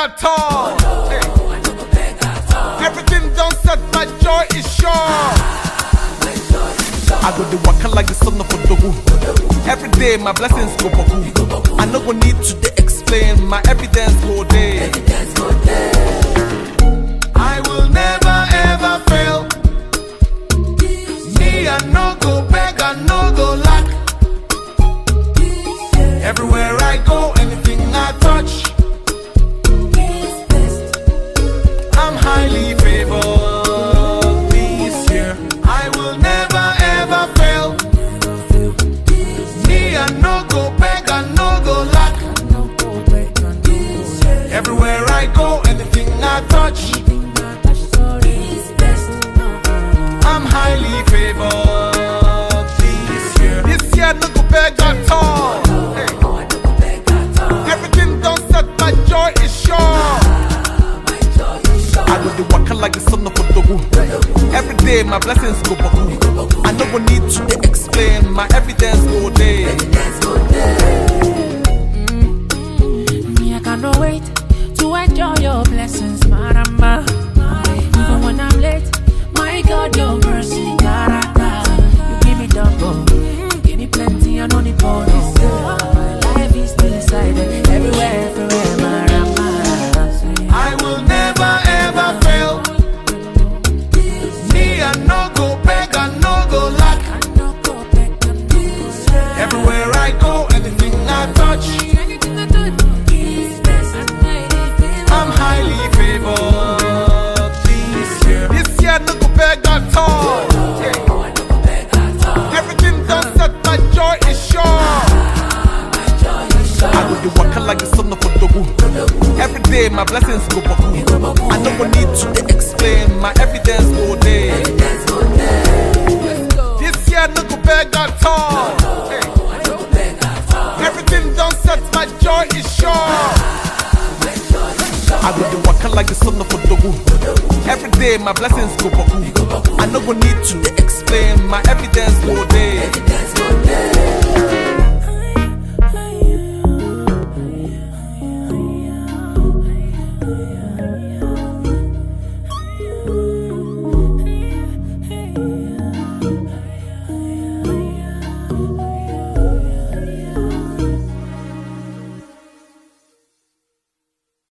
at all. Hey. Everything done set, my joy is sure. I go the waka like the son of a dogu. Every day my blessings go boku. I no go need to dey explain, my evidence go there. I will never ever fail. Me I no go beg, I no go lack. Everywhere I go, anything I touch, I'm highly favored this year. I will never ever fail. Me I no go beg, I no go lack. Everywhere I go, anything I touch, I'm highly favored this year. This year no go beg at all. Hey. Everything done set, my joy is sure. I go the waka like the son of a dogu. Every day my blessings go baku. I no go need to dey explain, my evidence go there. Me, I cannot wait to enjoy your blessings, Maramba. Even when I'm late, my God, your mercy, Garata. You give me double, you give me plenty, and only bonus. My life is still inside, everywhere, everywhere, Maramba. I will never ever fail. Me I no go beg, I no go lack. Everywhere I go, anything I touch, I'm highly favored this year. This year no go beg at all. Everything done set, my joy is sure. I go the waka like the son of a dogu. Every day my blessings go baku. I no go need to dey explain, my evidence go there. This year no go beg at all. Hey. Everything done set, my joy is sure. I go the waka like the son of a dogu. Every day my blessings go baku. I no go need to dey explain, my evidence go there.